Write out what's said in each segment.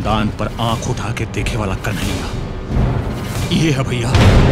खानदान पर आंख उठा के देखे वाला कन्हैया ये है भैया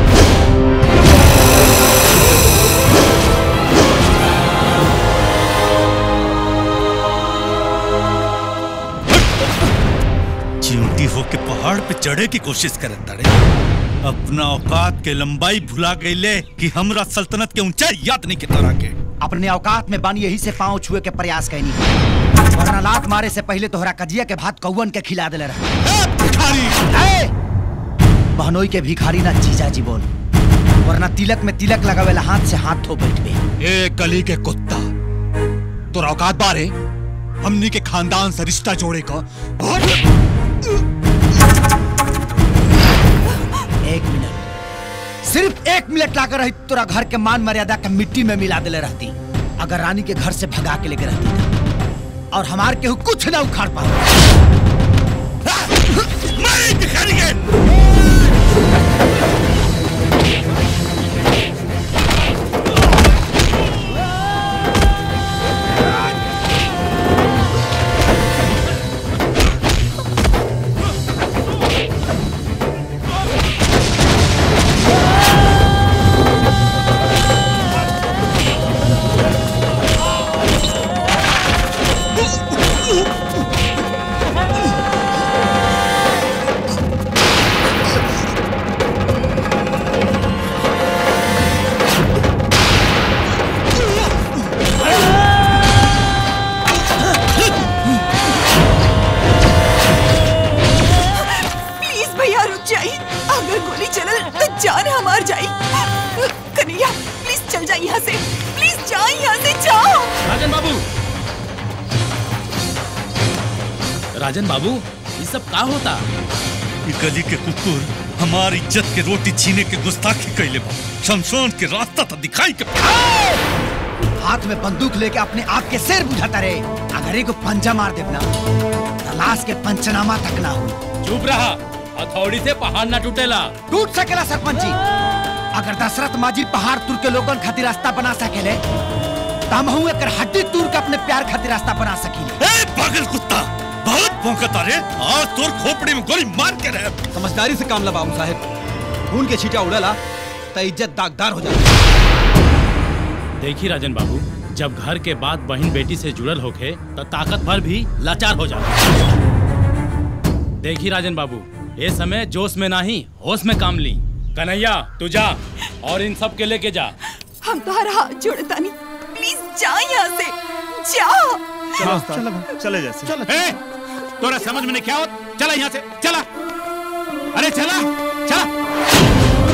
चिमटी होके पहाड़ पे चढ़े की कोशिश करे तड़े अपना औकात के लंबाई भुला गईले कि हमरा सल्तनत के ऊंचाई याद नहीं के तरह के अपने औकात में बानी यही से पांव छुए के प्रयास कैनी वरना लात मारे से पहले तोहरा कजिया के भात कौवन के खिला देले रहे बहनोई के भिखारी ना जीजा जी बोल वरना तिलक में तिलक लगावेला हाथ से हाथ धो बैठबे ए गली के कुत्ता तो औकात बारे हमनी के खानदान से रिश्ता जोड़े का एक मिनट सिर्फ एक मिनट लाकर रही तोरा घर के मान मर्यादा के मिट्टी में मिला देले रहती अगर रानी के घर से भगा के लेके रहती था। और हमार केहू कुछ ना उखाड़ पा प्लीज भैया रुक जाइए अगर गोली चलल तो जान हमार जाई कन्हैया प्लीज चल जा यहाँ से प्लीज जा यहाँ से जाओ राजन बाबू राजन बाबू ये सब का होता ये गली के कुकुर हमारी इज्जत के रोटी छीने के गुस्ताखी कैले बा शमशान के रास्ता तो दिखाई के हाथ में बंदूक लेके अपने आप के सिर बुझाता रहे अगर एक पंजा मार देना तो लाश के पंचनामा तक ना हो चुप रहा हथौड़ी से पहाड़ ना टूटेला टूट सकेला सरपंच जी अगर दशरथ माजी पहाड़ तुर के लोगन खातिर रास्ता बना सकेले तो हम हूँ एकर हड्डी तूर के अपने प्यार खातिर रास्ता बना सकीले ए पागल कुत्ता बहुत भौंकता रे आज तोर खोपड़ी में गोली मार के रहे समझदारी से काम ला बाबू साहेब खून के छीटा उड़ला तो इज्जत दागदार हो जाए देखी राजन बाबू जब घर के बाद बहन बेटी से जुड़ल होखे तो ताकत भर भी लाचार हो जाए देखी राजन बाबू ये समय जोश में नहीं होश में काम ली कन्हैया तू जा और इन सब के लेके जा हम तुम्हारा हाथ जोड़ता नहीं प्लीज जा यहाँ से जा चलो चलो चले जैसे चलो ए, तोरा समझ में नहीं क्या हो चला यहाँ से चला अरे चला चला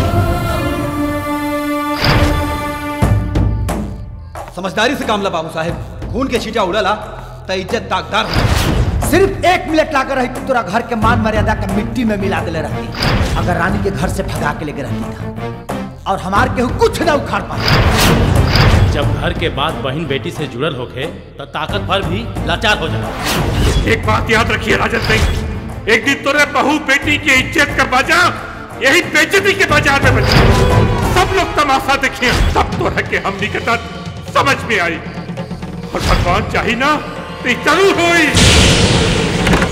समझदारी से काम ला बाबू साहेब खून के छीटा उड़ला तो इज्जत दागदार हो जाए सिर्फ एक मिनट लाकर रही तो तोरा घर के मान मर्यादा के मिट्टी में मिला देले रहती अगर रानी के घर से भगा के लेके रहती था और हमार केहू कुछ ना उखाड़ पा जब घर के बाद बहन बेटी से जुड़ल होखे तो ताकत भर भी लाचार हो जाए एक बात याद रखिए राजन सिंह एक दिन तोरे बहू बेटी की इज्जत का बाजार यही बेइज्जती के बाजार में बचे सब लोग तमाशा देखिए सब तो रह के हमनी के तक समझ में आई और भगवान चाहिए ना तो ये जरूर होई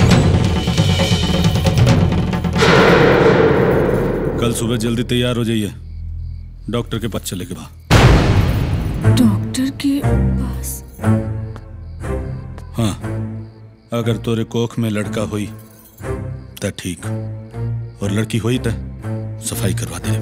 कल सुबह जल्दी तैयार हो जाइए डॉक्टर के पास चले के बाद डॉक्टर के पास हाँ अगर तोरे कोख में लड़का हुई तो ठीक और लड़की हुई तो सफाई करवा दे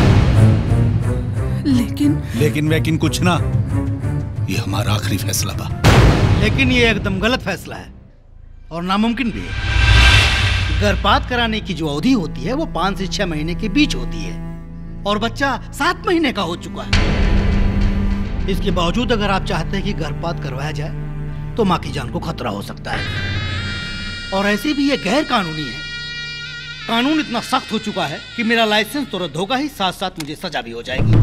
लेकिन लेकिन वैकिन कुछ ना ये हमारा आखिरी फैसला बा लेकिन ये एकदम गलत फैसला है और नामुमकिन भी है गर्भपात कराने की जो अवधि होती है वो पाँच से छह महीने के बीच होती है और बच्चा सात महीने का हो चुका है इसके बावजूद अगर आप चाहते हैं कि गर्भपात करवाया जाए तो माँ की जान को खतरा हो सकता है और ऐसे भी ये गैर कानूनी है कानून इतना सख्त हो चुका है कि मेरा लाइसेंस तो रद्द होगा ही साथ साथ मुझे सजा भी हो जाएगी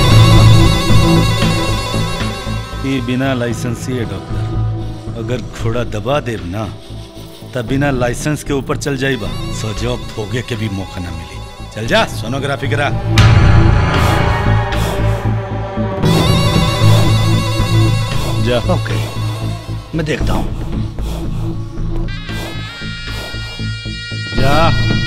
ये बिना लाइसेंस ही है डॉक्टर अगर घोड़ा दबा देव ना तब बिना लाइसेंस के ऊपर चल जाइबा सजौक भोगे के भी मौका ना मिली चल जा सोनोग्राफी करा जा ओके मैं देखता हूँ जा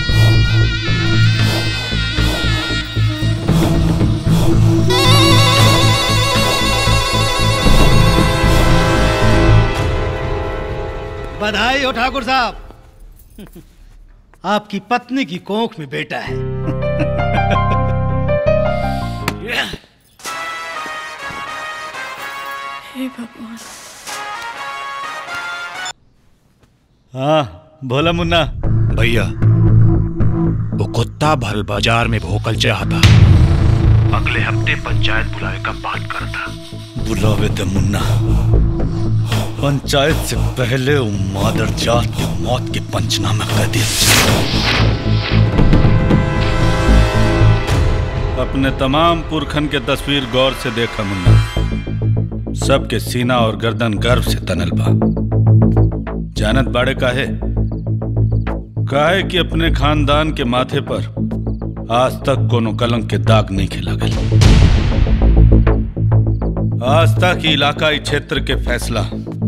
बधाई हो ठाकुर साहब आपकी पत्नी की कोख में बेटा है हे भगवान हाँ भोला मुन्ना भैया वो कुत्ता भरल बाजार में भोकल चाहता अगले हफ्ते पंचायत बुलावे का बात करता बुलावे दे मुन्ना पंचायत से पहले वो मादर जात की मौत के पंचनामा कर दिया अपने तमाम पुरखन के तस्वीर गौर से देखा मुन्ना सबके सीना और गर्दन गर्व से तनल बा जानत बाड़े काहे काहे कि अपने खानदान के माथे पर आज तक कोनो कलंक के दाग नहीं खिला गया आज तक ही इलाकाई क्षेत्र के फैसला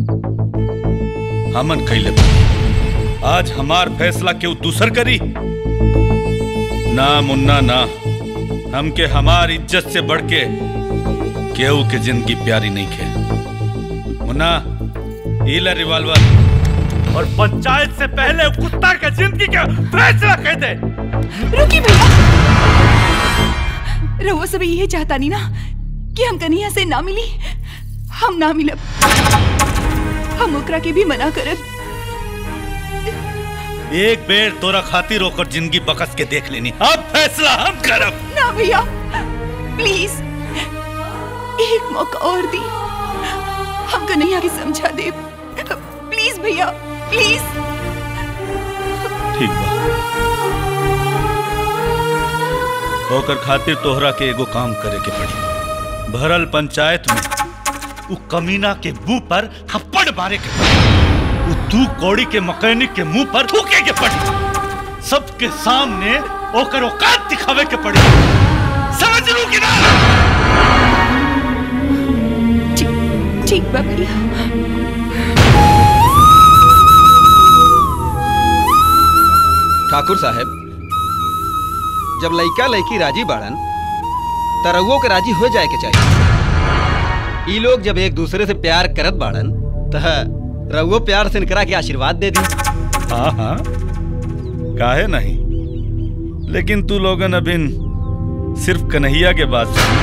हमन कैले बा। आज हमार फैसला केहू दूसर करी ना मुन्ना ना हमके हमार इज्जत से बढ़ के केहू के जिंदगी प्यारी नहीं खे मुन्ना ईला रिवाल्वर और पंचायत से पहले कुत्ता के जिंदगी का फैसला कह दे रुकी भैया रहुआ सब यही चाहता नहीं ना कि हम कन्हैया से ना मिली हम ना मिलब हम ओकरा के भी मना करब एक बेर तोरा खातिर होकर जिंदगी बकस के देख लेनी अब फैसला हम करब ना भैया प्लीज एक मौका और दी हम कन्हैया के समझा दे प्लीज भैया प्लीज ठीक बा ओकर खातिर तोहरा के एगो काम करे के पड़ी भरल पंचायत में उ कमीना के मुंह पर थप्पड़ मारे के पड़ी उ तू कौड़ी के मैकेनिक के मुंह पर थूके के पड़ी सबके सामने ओकर औकात दिखावे के पड़ी समझ लू कि ना ठीक ठीक बा भैया ठाकुर साहब जब लइका लड़की राजी बाड़न त रउओ के राजी हो जाए के चाहिए ई लोग जब एक दूसरे से प्यार करत बाड़न त रउओ प्यार से इनकरा के आशीर्वाद दे दी हाँ हाँ काहे नहीं लेकिन तू लोगन अबिन सिर्फ कन्हैया के बात सुन।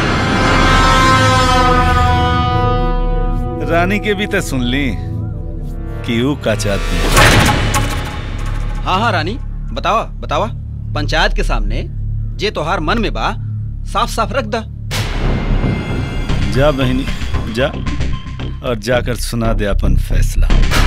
रानी के भी तो सुन ली कि ऊ का चाहती हाँ हाँ रानी बतावा बतावा पंचायत के सामने जे तोहार मन में बा साफ साफ रख दा जा बहनी जा और जाकर सुना दे अपन फैसला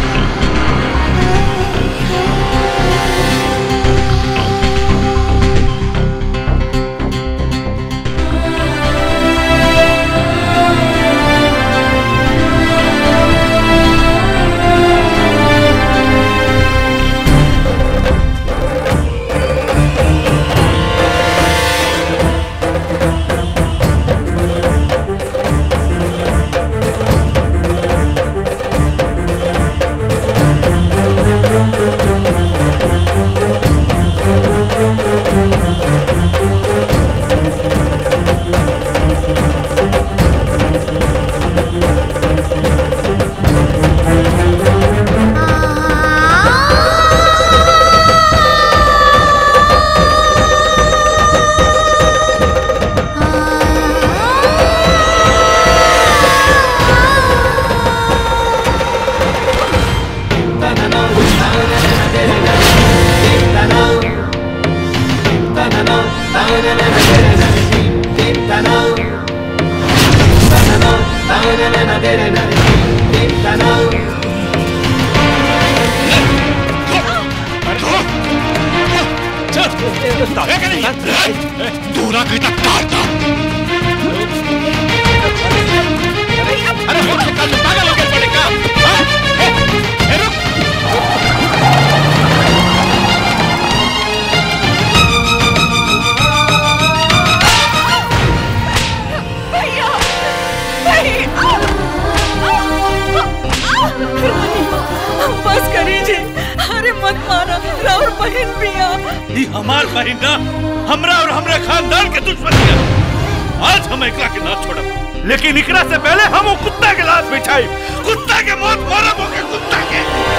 दूरा कहता काटता अरे पागल हो गया पड़ेगा भैया भैया बस करीजिए अरे मत मारा राउर बहन बिया ये हमार बहन ना हमरा और हमरे खानदान के दुश्मनी है आज हम एकला के ना छोड़ब लेकिन इकरा से पहले हम वो कुत्ता के लाश बिछाई कुत्ता के मौत मारब ओके कुत्ता के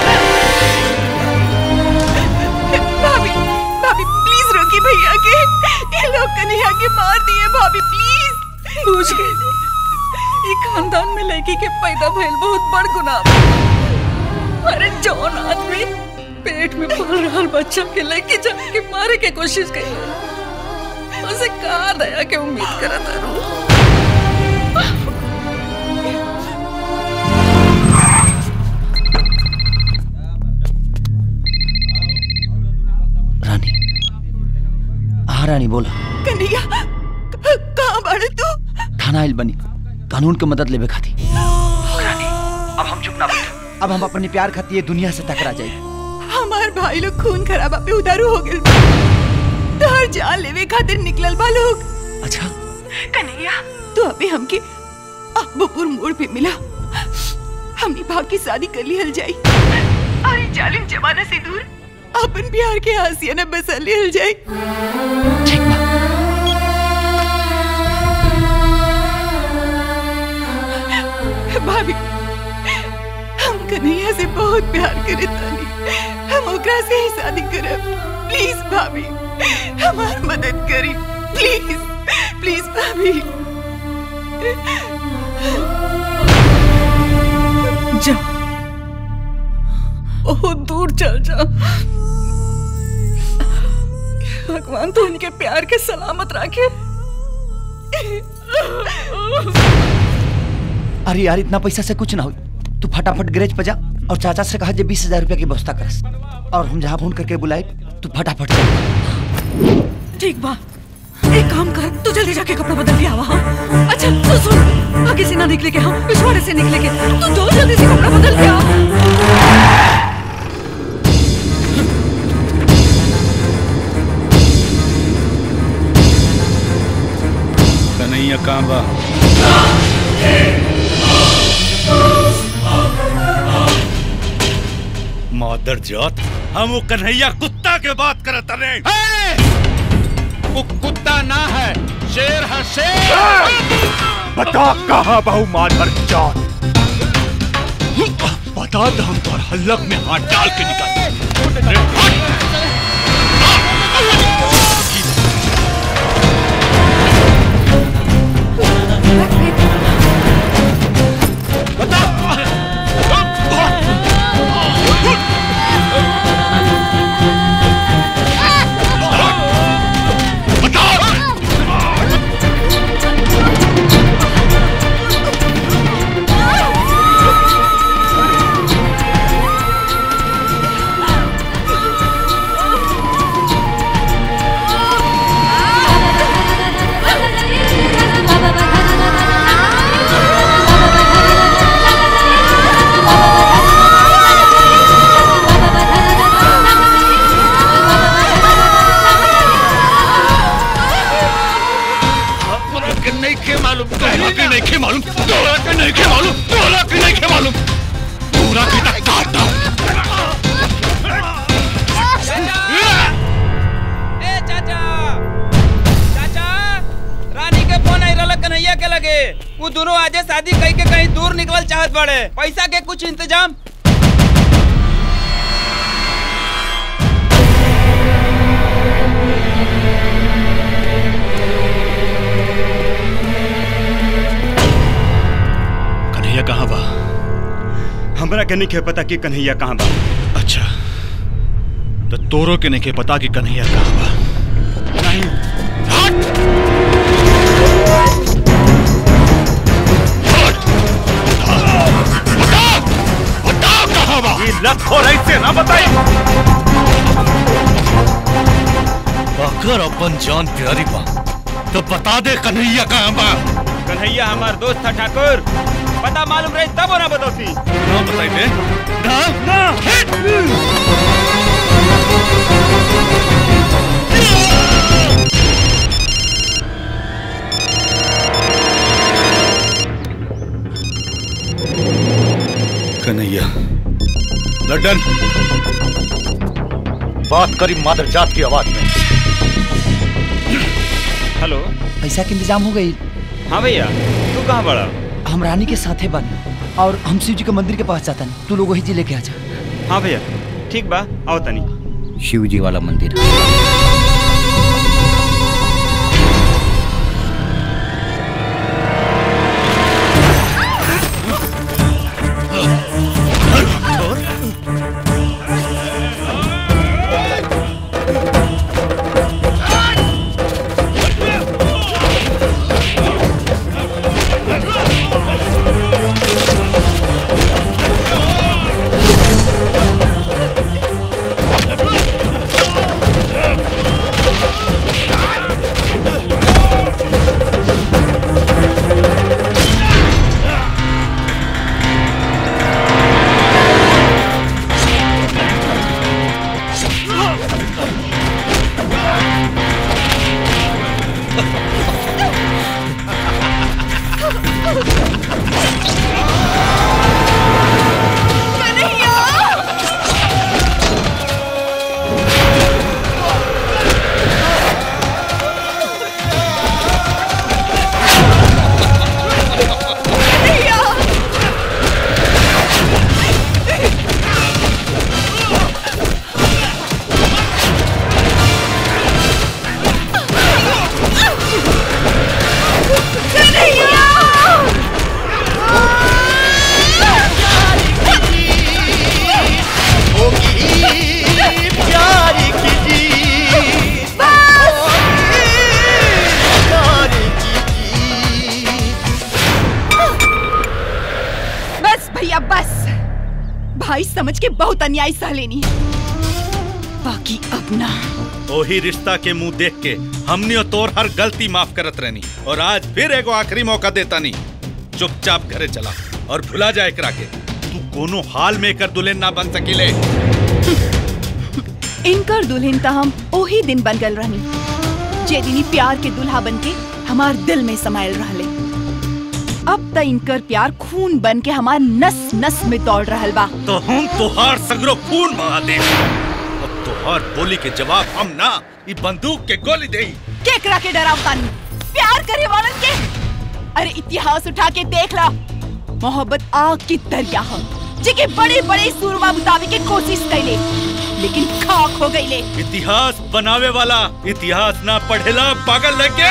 भाभी भाभी प्लीज रोकी भैया के ये लोग कन्हैया के मार दिए भाभी प्लीज पूछ गई ये खानदान में लड़की के पैदा भइल बहुत बड़ गुनाह बा। अरे जौन आदमी पेट में पल रहा बच्चा के लेके जाके मारे के कोशिश करी उसे कहा दया के उम्मीद करत रहूं रानी हाँ रानी बोला कन्हैया कहाँ बाड़े तू थाना आइल बनी कानून के मदद लेवे खाती अब हम चुप ना बैठ अब हम अपने प्यार खाती ये दुनिया से टकरा जाए हमार भाई लोग खून खराबा पे उधारू हो गए तोहर जान लेवे खातिर निकलल बा लोग अच्छा कन्हैया तू अभी हमके अब्बूपुर मोड़ पे मिला हमनी भाग की शादी कर लिहल जाई अरे जालिम जमाना से दूर अपन प्यार के हासिया न बसा लिहल जाई ठीक बा भाभी हम कन्हैया से बहुत प्यार करे तानी हम ओकरा से ही शादी करब प्लीज भाभी हमार मदद करी प्लीज प्लीज भाभी जा बहुत दूर चल जा भगवान तो उनके प्यार के सलामत रखे अरे यार इतना पैसा से कुछ ना हो तू फटाफट गैरेज पे जा और चाचा से कहा जे बीस हजार रुपया की व्यवस्था करस और हम जहाँ फोन करके बुलाए तू फटाफट चल ठीक बा एक काम कर तू जल्दी जाके कपड़ा बदल के आवा हाँ? अच्छा तू सुन आगे से ना निकले के हम पिछवाड़े से निकले के तू जो जल्दी से कपड़ा बदल के आ कन्हैया कहाँ बा मादर जात हम वो कन्हैया कुत्ता के बात करत रहे वो कुत्ता ना है शेर है शेर बता कहाँ बहु माधर जात बता तो हम तोर हल्लक में हाथ डाल के निकाल तोरा के नहीं के मालूम तोरा के नहीं के मालूम तोरा के नहीं के मालूम तोरा के नहीं के मालूम तोरा के तक काटा ए चाचा चाचा रानी के फोन आई रहल कन्हैया के लगे वो दोनों आजे शादी कई के कहीं दूर निकलल चाहत बड़े पैसा के कुछ इंतजाम कन्हैया कहाँ बा हमरा के नहीं के पता कि कन्हैया कहाँ बा अच्छा तो तोरो के नहीं के पता कि कन्हैया कहाँ बा नहीं बताओ कहाँ बा ये लत हो रही से ना बताई अगर अपन जान प्यारी बा तो बता दे कन्हैया कहाँ बा कन्हैया हमार दोस्त था ठाकुर पता मालूम रही तब ना बतौती ना बताई दे ना ना कन्हैया लड्डन बात करी मादर जात की आवाज में हेलो पैसा के इंतजाम हो गई हाँ भैया तू कहाँ बड़ा हम रानी के साथे बन और हम शिव जी के मंदिर के पास जाता तू लोग वही जी लेके आ जा हाँ भैया ठीक बा आओ तनी शिव जी वाला मंदिर बस भैया बस भाई समझ के बहुत अन्याय सह लेनी बाकी अब ना ओही रिश्ता के मुंह देख के हमने और तोर हर गलती माफ करत रहनी और आज फिर एगो आखिरी मौका देता नहीं चुपचाप घरे चला और भुला जाए एकरा के तू कोनो हाल में कर दुल्हन ना बन सकीले इनकर दुल्हन त हम ओही दिन बन गल रहनी जे दिनी प्यार के दुल्हा बन के हमार दिल में समायल रहले अब त इनकर प्यार खून बन के हमार नस नस में दौड़ रहल बा तो हम तोहार सगरो खून बहा दे अब तोहार बोली के जवाब हम ना ई बंदूक के गोली दे केकरा के डरावतानी प्यार करे वालन के अरे इतिहास उठा के देख ला मोहब्बत आग की दरिया है जेके बड़े बड़े सूरमा बुतावे के कोशिश कैले लेकिन खाक हो गईले इतिहास बनावे वाला इतिहास ना पढ़ेला पागल लगे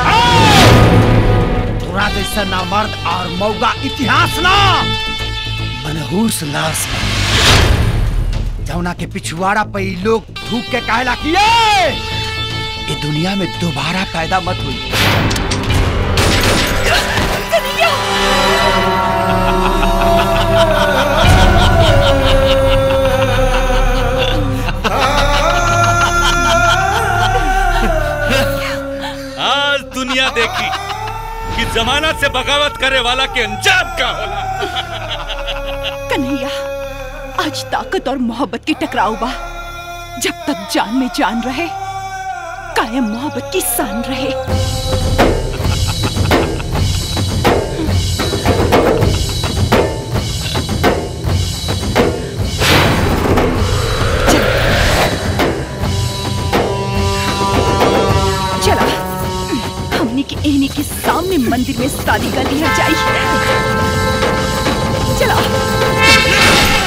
तोरा जैसा ना मर्द और मौगा इतिहास ना मनहूस लाश बा। जौना के पिछुआड़ा पे ई लोग थूक के कहला किए ये दुनिया में दोबारा पैदा मत हुई आज दुनिया देखी कि जमाना से बगावत करे वाला के अंजाम का होला कन्हैया आज ताकत और मोहब्बत की टकराव बा जब तक जान में जान रहे कायम मोहब्बत की सान रहे चला हमने के एहनी के सामने मंदिर में शादी कर लिया जाए चला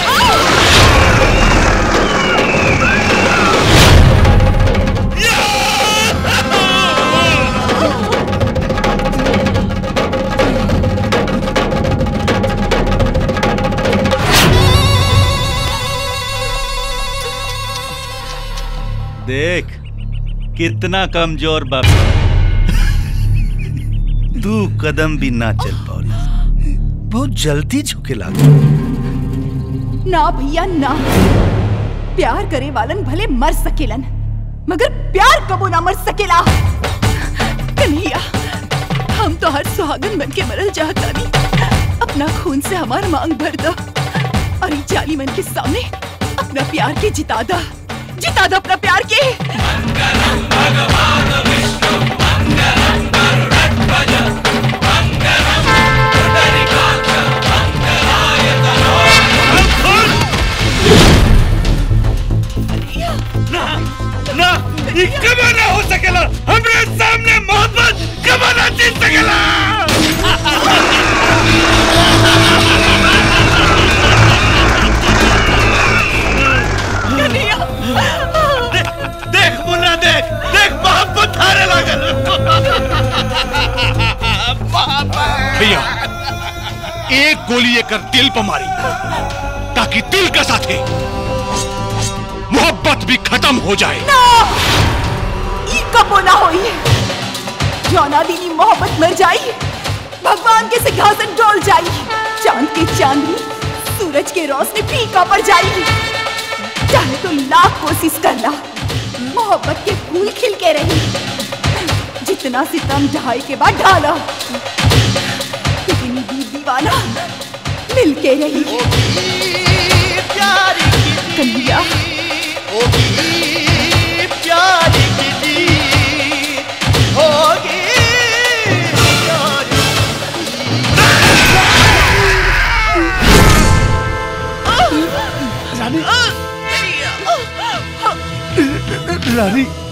देख कितना कमजोर बाप तू कदम भी ना चल पाओ बहुत जल्दी झुके लागो ना भैया ना प्यार करे वालन भले मर सकेलन मगर प्यार कबो ना मर सकेला कन्हैया हम तो हर सुहागन बन के मरल चाहता नहीं अपना खून से हमार मांग भर दो और ये जाली मन के सामने अपना प्यार के जिता दा जिता दो अपना प्यार के ना एक गोली एकर दिल पर मारी ताकि दिल के साथे मोहब्बत भी खत्म हो जाए ना ई कबो ना होई जौना दीनी मोहब्बत मर जाई भगवान के सिंहासन डोल जाई चांद की चांदनी सूरज के रोशनी फीका पड़ जाई चाहे तो लाख कोशिश करना मोहब्बत के फूल खिल के रही जितना सितम ढाई के बाद ढाला इतनी भी दीवाना मिल के रही कन्हैया प्यारी की होगी रानी रानी